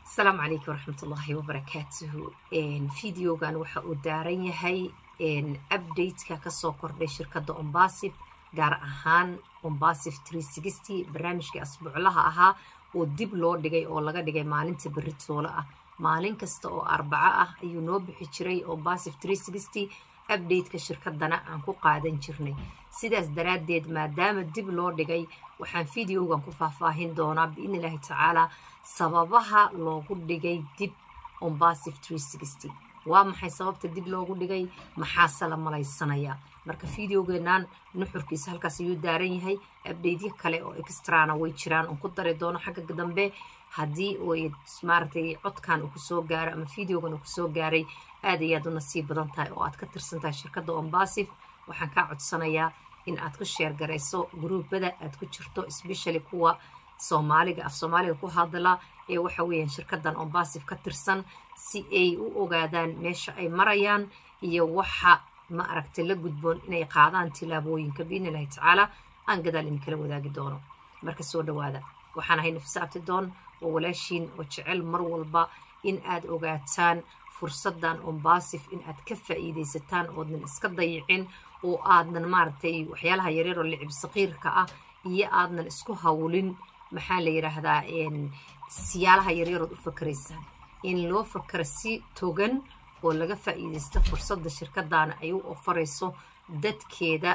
asalaamu calaykum waraxmatullaahi wabarakaatuhu videogan waxa uu daaran yahay updateka kasoo kordhay shirkadda ombasif gaar ahaan ombasif barnaamijkii asbuuclaha ahaa oo dib loo dhigay oo laga dhigay maalinta beritoole ah maalin kasta oo arbaco ah ayuu noo bixi jiray ombasif updateka shirkadana aan ku qaadan jirnay sidaas daraaddeed maadaama dib loo dhigay waxaan videogan ku faahfaahin doonaa biidni illaahi tacaalaa sababaha loogu dhigay dib ombasif waa maxay sababta dib loogu dhigay maxaase la malaysanayaa marka videogeenan nuxurkiisa halkaas ayuu daaran yahay abdheydyo kale oo extrana way jiraan oon ku dari doono xagga dambe haddii oy maaragtay codkan uu kusoo gaaro ama videogan uu kusoo gaaray aad ayaad u nasiib badan tahay oo aad ka tirsan tahay shirkadda ombasif waxaan kaa codsanayaa in aad ku sheer garayso gruubada aad ku jirto especially kuwa soomaaliga af soomaaliga ku hadla ee waxa weeyaan shirkaddan ombasif ka tirsan si ay u ogaadaan meesha ay marayaan iyo waxa ma aragtay la gudboon inay qaadaan tilaabooyinka biidni illahi tacaala aan gadaal idinkala wadaagi doono marka soo dhawaada waxaan ahay nafisa abtidoon oo walaashiin oo jecel mar walba in aad ogaataan fursaddan ombasif in aad ka faa'iidaysataan oodnan iska dayicin oo aadnan maaragtay waxyaalaha yaryaroo licib saqiirka ah iyo aadnan isku hawlin maxaa la yidhaahdaa siyaalaha yaryarood u fakaraysaan in loo fakaro si togan oo laga faa'iidaysto fursadda shirkaddaana ay u ofarayso dadkeeda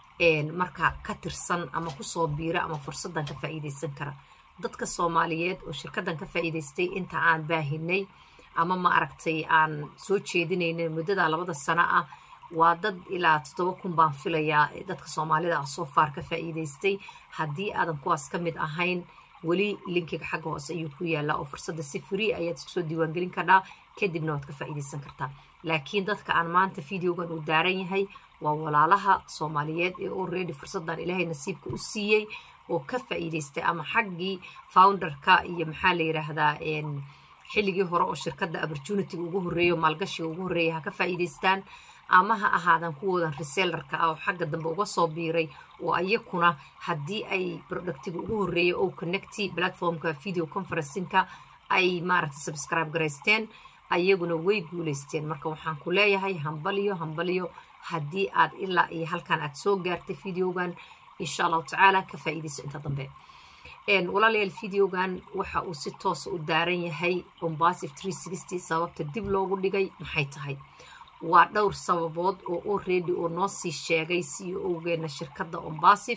markaa ka tirsan ama kusoo biira ama fursaddan ka faa'iidaysan kara dadka soomaaliyeed oo shirkaddan ka faa'iidaystay inta aan baahinay ama ma aragtay aan soo jeedinayna muddada labada sano ah waa dad ilaa toddoba kun baan filayaa dadka soomaalida ah soo faar ka faa'iidaystay haddii aadan kuwaas ka mid ahayn weli linkiga xagga hoose ayuu ku yaallaa oo fursadda si free ayaad iskusoo diiwaangelin kartaa kadibna waad ka faa'iidaysan kartaa laakiin dadka aan maanta videogan uu daaran yahay waa walaalaha soomaaliyeed ee already fursaddan ilaahay nasiibka u siiyey oo ka faa'iidaystay ama xaggii founderka iyo maxaa la yidhaahdaa xilligii hore oo shirkadda opportunityga ugu horreeyo maalgashiga ugu horreeya ha ka faa'iidaystaan ama ha ahaadan kuwoodan resellarka ah oo xagga dambe uga soo biiray oo ayakuna haddii ay productiga ugu horreeya oo connecty platformka video conferencinka ay maaragtay subscribe garaysteen ayaguna way guulaysteen marka waxaan ku leeyahay hambaliyo hambaliyo haddii aad ilaa iyo halkan aad soo gaartay videogan insha allahu tacaala ka faa'iidayso inta dambe walaalayaal videogan waxa uu si toosa u daaran yahay ombasif sababta dib loogu dhigay maxay tahay waa dhowr sababood oo already oo noo sii sheegay c e o-geena shirkadda ombasif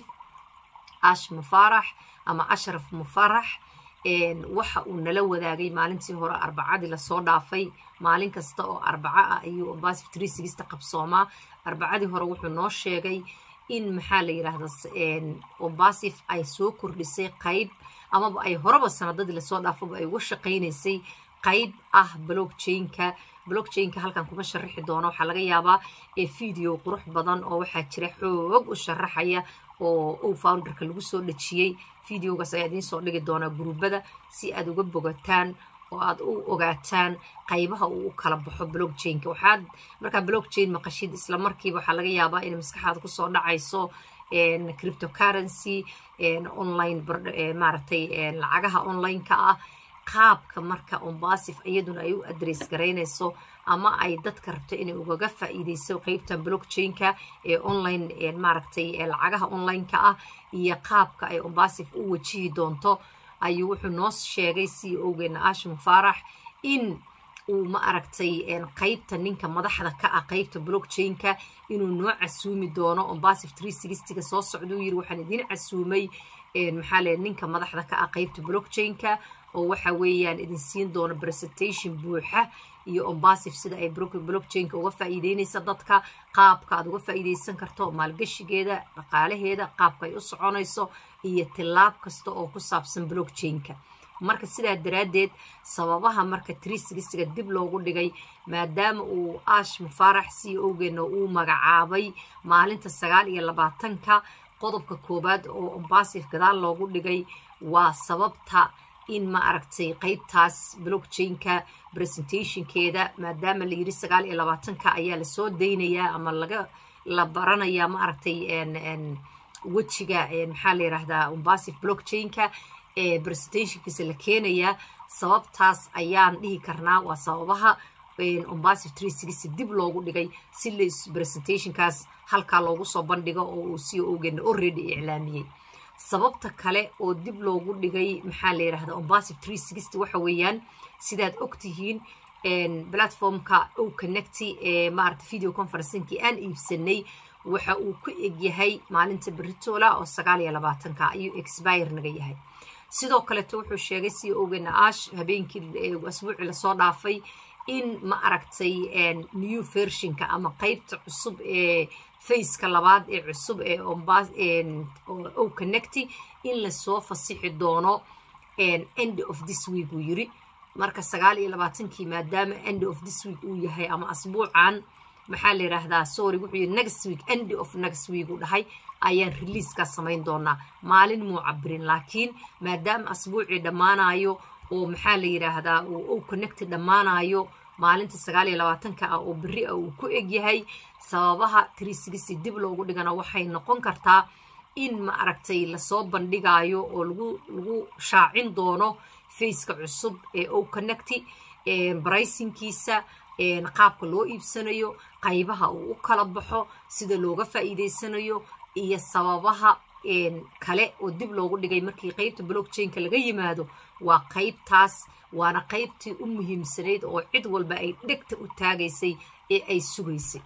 ash mufarax ama ashraf mufarax waxa uu nala wadaagay maalintii hore arbacadii lasoo dhaafay maalin kasta oo arbaco ah ayuu ombasif qabsoomaa arbacadii hore wuxuu noo sheegay in maxaa la yidhaahda ombasif ay soo kordhisay qayb amaba ay horeba sanadadii lasoo dhaafaba ay uga shaqaynaysay qayb ah blockchainka blockchainka halkan kuma sharaxi doono waxaa laga yaabaa ee video qurux badan oo waxaa jira xoog u sharaxaya oo ow founderka lagu soo dhejiyey videogaas ayaa idiin soo dhigi doonaa gruubada si aad uga bogataan oo aad u ogaataan qaybaha uu u kala baxo blockchainka waxaad markaa blockchain maqashid isla markiiba waxaa laga yaabaa inay maskaxaada kusoo dhacayso cryptocurrency online maaragtay lacagaha online-ka ah qaabka marka ombasif iyaduna ay u adress garaynayso ama ay dadka rabto inay ugaga faa'iidayso qeybtan blockchainka ee online maaragtay lacagaha online-ka ah iyo qaabka ay ombasif u wajihi doonto ayuu wuxuu noo sheegay c e o-geena ash mufarax in uu ma aragtay qeybta ninka madaxda ka ah qeybta blockchainka inuu noo casuumi doono ombasif ga soo socduu yiri waxaan idiin casuumay maxaa le ninka madaxda ka ah qeybta blockchainka oo waxa weeyaan idin siin doono presentation buuxa iyo ombasif sida ay blockchainka uga faa'iideynaysa dadka qaabka aad uga faa'iidaysan karto maalgashigeeda dhaqaalaheeda qaabka ay u soconayso iyo tilaab kasta oo ku saabsan blockchainka marka sidaa daraaddeed sababaha marka ga dib loogu dhigay maadaama uu ash mufarax c e o-geena uu magacaabay maalinta sagaal iyo labaatanka qodobka koowaad oo ombasif gadaal loogu dhigay waa sababta in ma aragtay qeybtaas blockchainka presentationkeeda maadaama la yidhi sagaal iyo labaatanka ayaa lasoo daynayaa ama laga la baranayaa ma aragtay wejiga maxaa la yidhaahdaa ombasif blockchainka presentationkiisa la keenayaa sababtaas ayaan dhihi karnaa waa sababaha ombasif dib loogu dhigay si las presentationkaas halkaa loogu soo bandhigo oo uu si ogeena already iclaamiyey sababta kale oo dib loogu dhigay maxaa la yidhahda ombasif waxa weeyaan sidaad ogtihiin platformka o connecty ee maarata video conferencingkii aan iibsanay waxa uu ku egyahay maalinta beritola oo sagaal iyo labaatanka ayuu expire naga yahay sidoo kaleeto wuxuu sheegay si ogeena ash habeenkii asbuucii lasoo dhaafay in ma aragtay new versionka ama qeybta cusub ee faceka labaad ee cusub ee o connecty in lasoo fasixi doono end of this week uu yiri marka sagaal iyo labaatankii maadaama end of this week uu yahay ama asbuucan maxaa la yidhaahdaa sorry wuxuu yidhi next week end of next week uu dhahay ayaan releasekaa samayn doonaa maalin muu cabirin laakiin maadaama asbuucii dhammaanayo oo maxaa la yidhaahdaa uu o connecty dhammaanayo maalinta sagaal iyo labaatanka ah oo berri ah uu ku egyahay sababaha trisigisi dib loogu dhigana waxay noqon kartaa in ma aragtay lasoo bandhigayo oo lagu lagu shaacin doono faceka cusub ee o connecty braysinkiisa qaabka loo iibsanayo qaybaha uu u kala baxo sida looga faa'iidaysanayo iyo sababaha kale oo dib loogu dhigay markii qeybta blockchainka laga yimaado waa qaybtaas waana qaybtii u muhiimsanayd oo cid walba ay dhegta u taagaysay ee ay sugaysay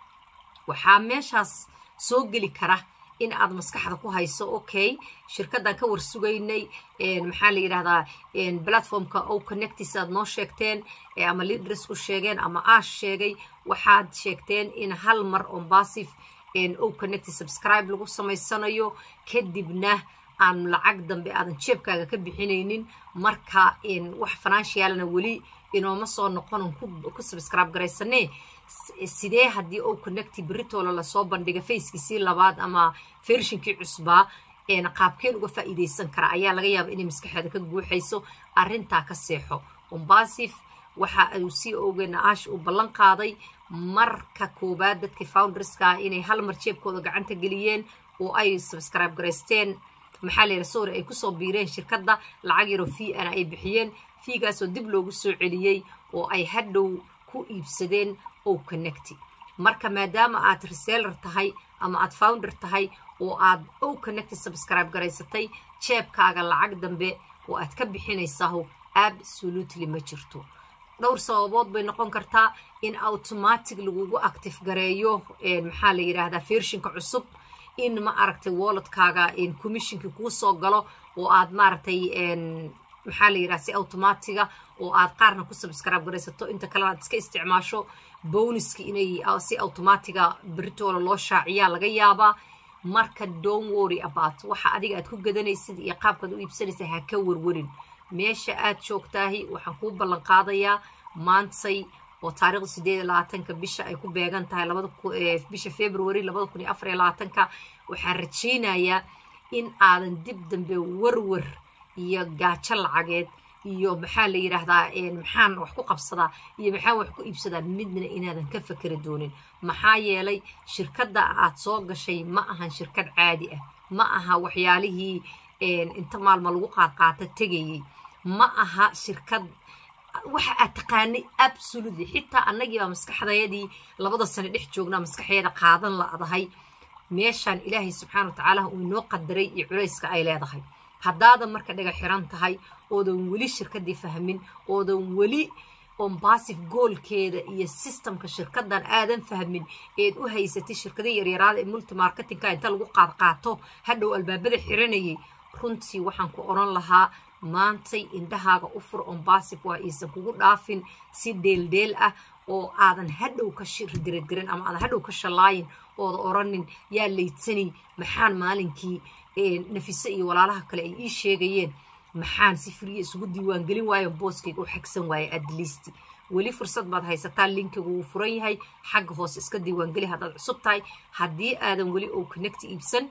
waxaa meeshaas soo geli kara in aad maskaxda ku hayso okay shirkaddan ka war sugaynay maxaa la yidhahdaa platformka o connectis aad noo sheegteen ama leaders u sheegeen ama ash sheegay waxaad sheegteen in hal mar ombasif o connecti subscribe lagu samaysanayo kadibna aan lacag dambe aadan jeebkaaga ka bixinaynin marka wax financialna weli inooma soo noqonon ku subscribe garaysanee sidee haddii o connecti beritoolo lasoo bandhiga fackiisii labaad ama fershinkii cusbaa qaabkeen uga faa'iidaysan kara ayaa laga yaaba inay maskaxeeda ka guuxayso arrintaa ka seexo ombasif waxa uu sii ogeena ash uu ballan qaaday marka koowaad dadkii founderska inay hal mar jeebkooda gacanta geliyeen oo ay subscribe garaysteen maxaa la yidhaha sorry ay kusoo biireen shirkadda lacag yaroo fee ana ay bixiyeen fiigaasoo dib loogu soo celiyey oo ay hadhow ku iibsadeen o connecty marka maadaama aad reseller tahay ama aad founder tahay oo aad o connecty subscribe garaysatay jeebkaaga lacag dambe oo aad ka bixinaysaho absolutely ma jirto dhowr sababood bay noqon kartaa in automatic lagugu active gareeyo maxaa la yidhaahdaa fershinka cusub in ma aragtay walletkaaga commissionkii kuu soo galo oo aad maaragtay maxaa la yidhaha si automatiga oo aad qaarna ku subscribe garaysato inta kalena aad iska isticmaasho boniski inay si automatiga beritoola loo shaaciyaa laga yaabaa marka don't worry about waxa adiga aad ku gadanaysid iyo qaabkaad u iibsanaysa ha ka warwarin meesha aad joogtaahi waxaan kuu ballan qaadayaa maantay oo taarikhda sideed iyo labaatanka bisha ay ku beegan tahay bisha february labada kun iyo afar iyo labaatanka waxaan rajaynayaa in aadan dib dambe warwar iyo gaajo lacageed iyo maxaa la yidhaahdaa maxaan wax ku qabsadaa iyo maxaan wax ku iibsadaa midna inaadan ka fakeri doonin maxaa yeelay shirkadda aad soo gashay ma ahan shirkad caadi ah ma aha waxyaalihii inta maalma lagu qaadqaata tegayey ma aha shirkad waxa aad taqaanay absolutely xitaa annagiibaa maskaxdayadii labada sano dhex joognaa maskaxeeda qaadan la-dahay meeshaan ilaahay subxaana wa tacaala uu inoo qadaray iyo culayska ay leedahay haddaadan marka dhaga xiran tahay oodan weli shirkaddii fahmin oodan weli ombasif goolkeeda iyo sistamka shirkaddan aadan fahmin eed u haysatay shirkada yaryaraada ee multimarketingka inta lagu qaadqaato hadhow albaabada xiranayay runtii waxaan ku odhan lahaa maantay indhahaaga u fur ombasif waa iisan kugu dhaafin si dheeldheel ah oo aadan hadhow ka diradirin ama aadan hadhow ka shalaayin ooda oranin yaa laydsani maxaan maalinkii nafise iyo walaalaha kale ay ii sheegayeen maxaan si firiya isugu diiwaangelin waayo booskayga u xagsan waaye adliist weli fursad baad haysataa linkigu wuu furan yahay xagga hoose iska diiwaangeli haddaad cusub tahay haddii aadan weli oo connect iibsan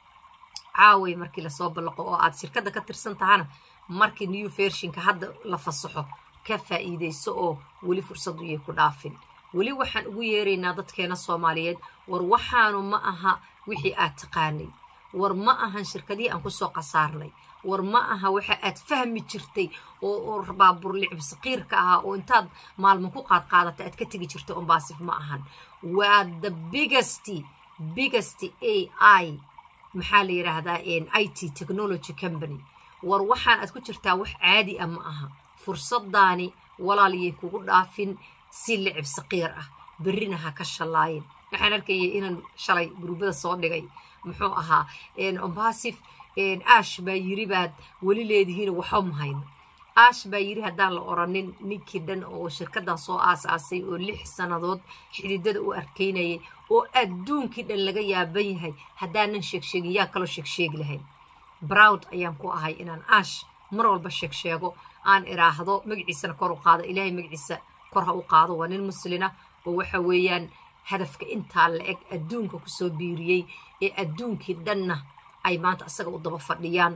caaway markii lasoo ballaqo oo aad shirkadda ka tirsan tahana markii new vershinka hadda la fasaxo ka faa'iidayso oo weli fursadu yay ku dhaafin weli waxaan ugu yeeraynaa dadkeena soomaaliyeed war waxaanu ma aha wixii aad taqaanay war ma ahan shirkadihii aan kusoo khasaarnay war ma aha waxa aad fahmi jirtay oo baabuur licib saqiirka ahaa oo intaad maalmo ku qaad qaadata aad ka tegi jirtay ombaasif ma ahan waa the biggest biggest a i maxaa la yidhaahdaa i t technology company war waxaan aad ku jirtaa wax caadi ah ma aha fursadaani walaaliyay kugu dhaafin si licib saqiir ah berrina ha ka shallaayin waxaan arkayay inaan shalay guruubada soo dhigay muxuu ahaa ombasif ash baa yiri baad weli leedihiin waxba mahayno ash baa yiri haddaan la oranin ninkii dhan oo shirkaddan soo aasaasay oo lix sannadood xididada u arkaynayay oo adduunkii dhan laga yaaban yahay haddaanan sheegsheegin yaa kaloo sheegsheegi lahayn browd ayaan ku ahay inaan ash mar walba sheegsheego aan iraahdo magaciisana kor u qaado ilaahay magaciisa kor ha u qaado waa nin muslina oo waxa weeyaan hadafka intaa la eg adduunka kusoo biiriyey ee adduunkii dhanna ay maanta asaga u daba fadhiyaan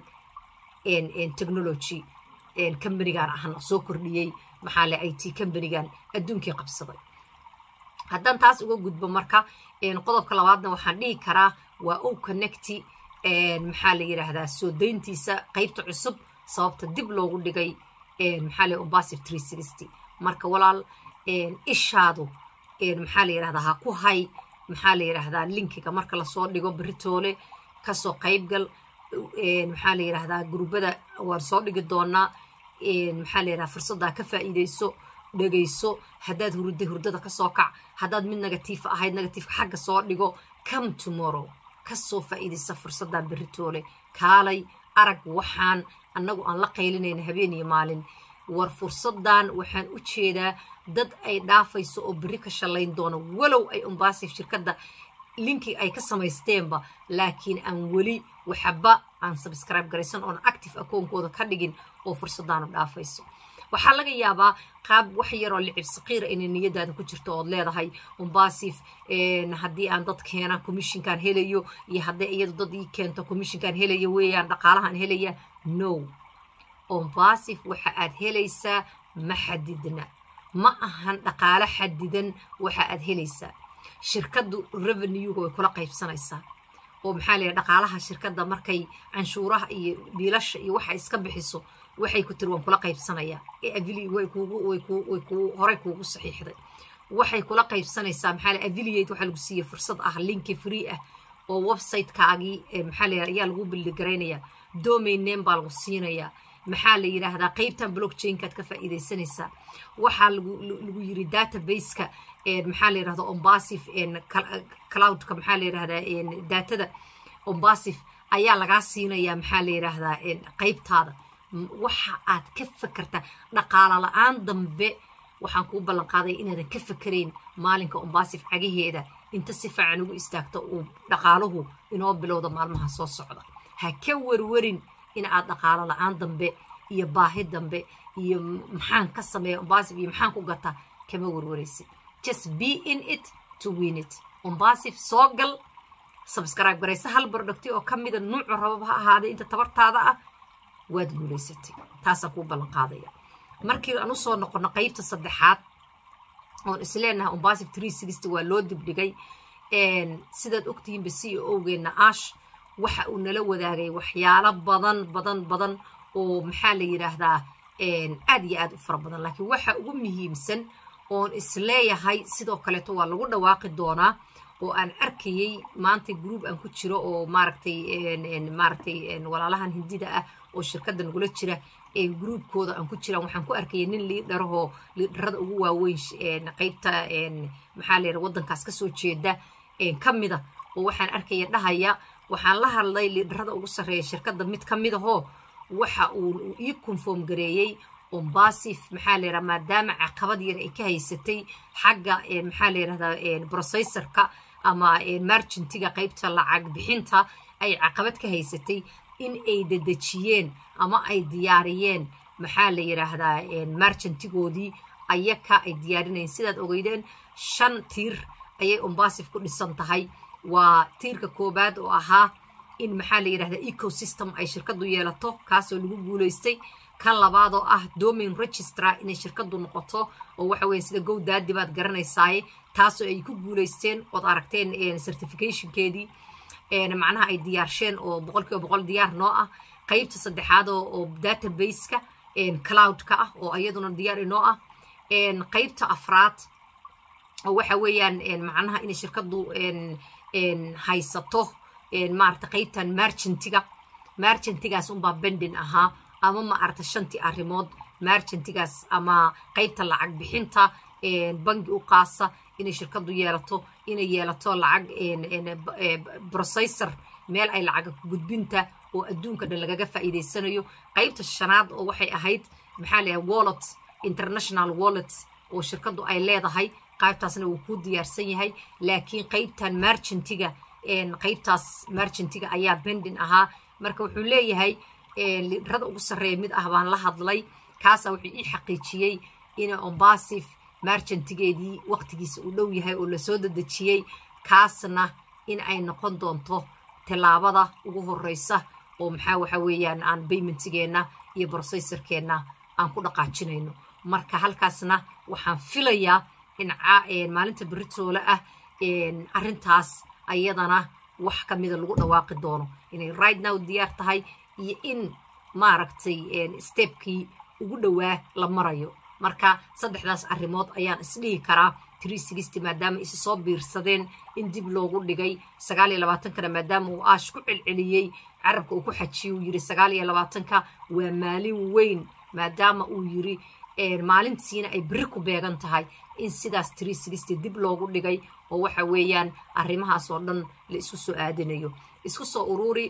technology combanigan ahna soo kordhiyey maxaa le i t combanigan adduunkii qabsaday haddaan taas uga gudbo marka qodobka labaadna waxaan dhihi karaa waa o connecti maxaa la yidhaahdaa soo dayntiisa qaybta cusub sababta dib loogu dhigay maxaa le ombasif tree sixty marka walaal ishaadu maxaa la yidhahdaa ha ku hay maxaa la yidhaahdaa linkiga marka lasoo dhigo beritoole kasoo qaybgal maxaa la yidhaahdaa guruubada waan soo dhigi doonaa maxaa la yidhahdaa fursaddaa ka faa'iidayso dhegayso haddaad hurday hurdada kasoo kac haddaad mid negatiifa ahayd negatiifka xagga soo dhigo come tomorrow kasoo faa'iidaysa fursaddan beritoole kaalay arag waxaan annagu aan la qaylinayna habeen iyo maalin war fursaddan waxaan u jeedaa dad ay dhaafayso oo berri ka shallayn doono walow ay umbasif shirkadda linki ay ka samaysteenba laakiin aan weli waxba aan subscribe garaysan oon active akoonkooda ka dhigin oo fursaddaanu dhaafayso waxaa laga yaabaa qaab wax yaroo licib saqiira inay niyadaada ku jirto ood leedahay umbasif haddii aan dad keena commissionkan helayo iyo hadday iyadu dad ii keento commissionkan helayo weeyaan dhaqaalahan helaya no umbasif waxa aad helaysaa ma xadidna ma ahan dhaqaalo xadidan waxa aad helaysaa shirkaddu revenuega way kula qaybsanaysaa oo maxaa la dhaqaalaha shirkadda markay canshuuraha iyo biilasha iyo waxa iska bixiso waxay ku tiri waan kula qaybsanayaa way horey kuugu saxiixday waxay kula qaybsanaysaa maxaa la affiliate waxaa lagu siiyey fursad ah linki free ah oo websitekaagii maxaa la ayaa lagu bildigaraynayaa domain name baa lagu siinayaa maxaa la yidhaahdaa qaybtan blockchainkaad ka faa'iidaysanaysaa waxaa lagu yiri databaseka maxaa la yidhahda ombasif cloudka maxaa la yidhahdaa datada ombasif ayaa lagaa siinayaa maxaa la yidhaahdaa qaybtaada waxa aad ka fakertaa dhaqaalo la-aan dambe waxaan kuu ballan qaaday inaadan ka fakerayn maalinka ombasif cagaheeda inta si fiican ugu istaagto uu dhaqaaluhu inoo bilowda maalmaha soo socda ha ka werwarin in aad dhaqaalo la-aan dambe iyo baahi dambe iyo maxaan ka sameeya ombasif iyo maxaan ku gataa kama werwaraysid just be in it to win it ombasif soo gal subscribe garaysa hal bardhagti oo ka mida nuucu rababa ha ahaaday inta tabartaada ah waad guulaysatay taasaan kuu ballan qaadaya markii aan usoo noqono qaybta saddexaad oon isleenahay ombasif tree sixty waa loo dibdhigay sidaad ogtihiinba c o owgeenna ash waxa uu nala wadaagay waxyaalo badan badan badan oo maxaa la yidhaahdaa aad iyo aad u fara badan laakiin waxa ugu muhiimsan oon isleeyahay sidoo kaleeto waa lagu dhawaaqi doonaa oo aan arkayey maanta gruub aan ku jiro oo maaragtay maaragtay walaalahan hindida ah oo shirkadda nagula jira gruubkooda aan ku jiraan waxaan ku arkayay nin liidharahoo liidharada ugu waaweyn qaybta maxaa la yidhaha waddankaas kasoo jeeda ka mida oo waxaan arkaya dhahaya waxaan la hadlay liidharada ugu sarreeya shirkadda mid ka mid ahoo waxa uu ii conform gareeyey ombasif maxaa la yidhaha maadaama caqabad yar ay ka haysatay xagga maxaa la yidhahdaa processorka ama margentiga qaybta lacag bixinta ay caqabad ka haysatay in ay dedejiyeen ama ay diyaariyeen maxaa la yidhaahdaa margentigoodii ayaka ay diyaarinayeen sidaad ogeydeen shan tiir ayay ombasif ku dhisan tahay waa tiirka koobaad oo ahaa in maxaa la yidhahdaa ecosystem ay shirkaddu yeelato kaasoo lagu guulaystay kan labaadoo ah domain registra inay shirkaddu noqoto oo waxa weye sida gow daadi baad garanaysaaye taasoo ay ku guulaysteen ood aragteen certificationkeedii macnaha ay diyaarsheen oo boqol kiiba boqol diyaar noo ah qaybta saddexaad oo databaseka cloudka ah oo iyaduna diyaar inoo ah qaybta afraad oo waxa weeyaan macnaha inay shirkadu haysato maarata qaybtan marchantiga marchantigaas unbaa bendin ahaa ama maarata shantii arrimood marchantigaas ama qaybta lacag bixinta bangi u qaasa inay shirkadu yeelato inay yeelato lacag processor meel ay lacag gudbinta oo adduunka dhan lagaga faa'iidaysanayo qaybta shanaad oo waxay ahayd maxaa leeyahay wallet international wallet oo shirkadu ay leedahay qaybtaasna wuu kuu diyaarsan yahay laakiin qaybtan marchantiga qaybtaas marchantiga ayaa bendin ahaa marka wuxuu leeyahay lidrada ugu sarreeya mid ah baan la hadlay kaasa wuxuu ii xaqiijiyey ina ombasif marchantigeedii waqtigiisa uu dhow yahay oo lasoo dadejiyey kaasna in ay noqon doonto tallaabada ugu horeysa oo maxaa waxa weeyaan aan baymentigeenna iyo brocessorkeenna aan ku dhaqaajinayno marka halkaasna waxaan filayaa in maalinta beritoole ah arrintaas ayadana wax ka mida lagu dhawaaqi doono inay right now diyaar tahay iyo in maaragtay stebkii ugu dhowaa la marayo marka saddexdaas arrimood ayaan isdhihi karaa maadaama isi soo biirsadeen in dib loogu dhigay sagaal iyo labaatankana maadaama uu aash ku celceliyey carabka uu ku xajiye uu yiri sagaal iyo labaatanka waa maalin weyn maadaama uu yiri maalintiina ay beri ku beegan tahay in sidaas dib loogu dhigay oo waxa weeyaan arrimahaas oo dhan la isku soo aadinayo isku soo ururi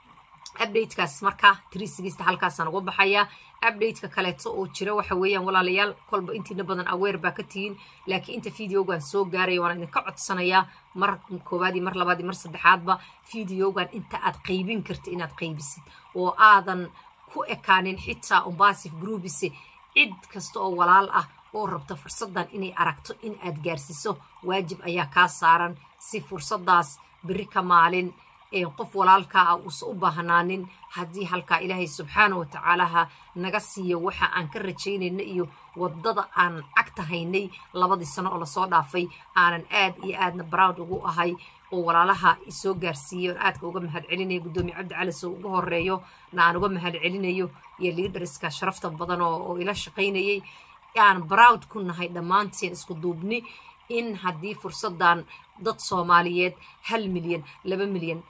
updatekaas marka halkaasaan uga baxayaa updateka kaleeto oo jira waxa weeyaan walaalayaal kolba intiina badan aweer baa ka tihiin laakiin inta videogan soo gaaraya waan idinka codsanayaa mar koowaadii mar labaadii mar saddexaadba videogan inta aad qaybin karta inaad qaybisid oo aadan ku ekaanin xitaa umbasif groupise cid kasta oo walaal ah oo rabta fursaddan inay aragto in aad gaarsiiso waajib ayaa kaa saaran si fursaddaas beri ka maalin qof walaalkaa ah uusan u baahnaanin haddii halkaa ilaahay subxaana wa tacaalaha naga siiyo waxa aan ka rajaynayna iyo waddada aan cagta haynay labadii sano oo lasoo dhaafay aanan aad iyo aadna broud ugu ahay oo walaalaha isoo gaarsiiyey oon aadka uga mahad celinayo guddoomiye cabdi cali soo ugu horeeyo na aan uga mahad celinayo iyo liidhariska sharafta badan oo ila shaqaynayay aan broud ku nahay dhammaanteen isku duubni in haddii fursaddan dad soomaaliyeed hal milyan laba milyan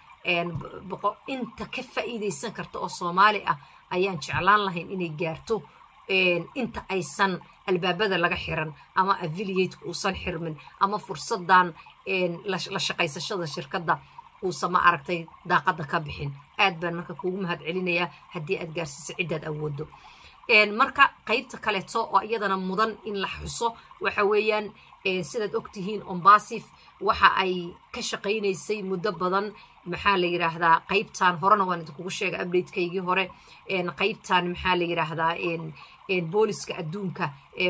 inta ka faa'iidaysan karta oo soomaali ah ayaan jeclaan lahayn inay gaarto inta aysan albaabada laga xiran ama affiliateka uusan xirmin ama fursaddan la shaqaysashada shirkadda uusan ma aragtay daaqadda ka bixin aad baan marka kuugu mahad celinayaa haddii aad gaarsiiso ciddaad awoodo marka qaybta kaleeto oo iyadana mudan in la xuso waxa weeyaan sidaad ogtihiin ombasif waxa ay ka shaqaynaysay muddo badan maxaa la yidhaahdaa qaybtan horena waan idinkugu sheegay updatekaygii hore qaybtan maxaa la yidhaahdaa booliska adduunka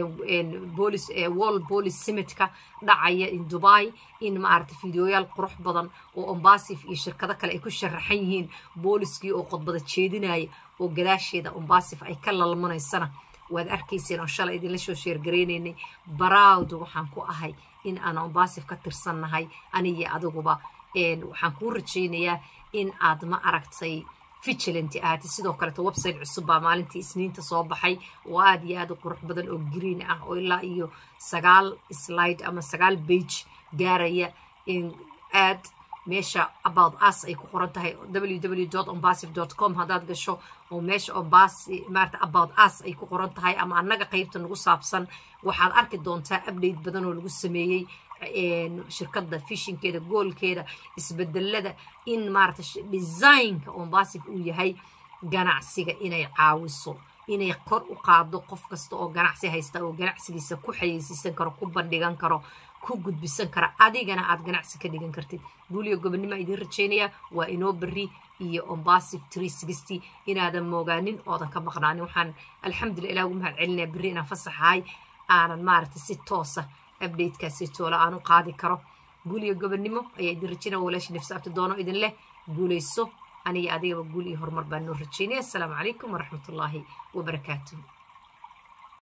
wall police simitka dhacaya in dubai in maaragta fideoyaal qurux badan oo ombasif iyo shirkado kale ay ku sharaxan yihiin booliskii oo qodbada jeedinaya oo gadaasheeda ombasif ay ka lalmanaysana waad arkayseen oo shalay idinla soo sheergaraynaynay baraawd waxaan ku ahay in aan ombasif ka tirsannahay aniyo adiguba waxaan kuu rajaynayaa in aad ma aragtay vigilanti ahaatay sidoo kaleeto website cusub baa maalintii isniinta soo baxay oo aad iyo aad u qurux badan oo green ah oo ilaa iyo sagaal slide ama sagaal bage gaaraya aad meesha about us ay ku qoran tahay www ombasif com haddaad gasho oo meesha ombas maarata about us ay ku qoran tahay ama annaga qaybta nagu saabsan waxaad arki doontaa update badan oo lagu sameeyey shirkadda fishinkeeda goolkeeda isbedelada in maarata designka ombasif uu yahay ganacsiga inay caawiso inay kor u qaado qof kasta oo ganacsi haysta oo ganacsigiisa ku xayeysiisan karo ku bandhigan karo ku gudbisan kara adigana aad ganacsi ka dhigan kartid guuliyo gobonnimo idiin rajaynayaa waa inoo berri iyo ombasif inaadan moogaanin oodan ka maqnaanin waxaan alxamdulillah ilah ugu mahad celinaya berri inaan fasaxahay aanan maaragtay si toosa updatekaasi toola aan u qaadi karo guuliyo gobonnimo ayaa idin rajaynaya walaashi nafsi abti doono idin leh guulayso aniga adigaba guul iyo horumar baan noo rajaynaya assalaamu calaykum waraxmatullaahi wabarakaatuh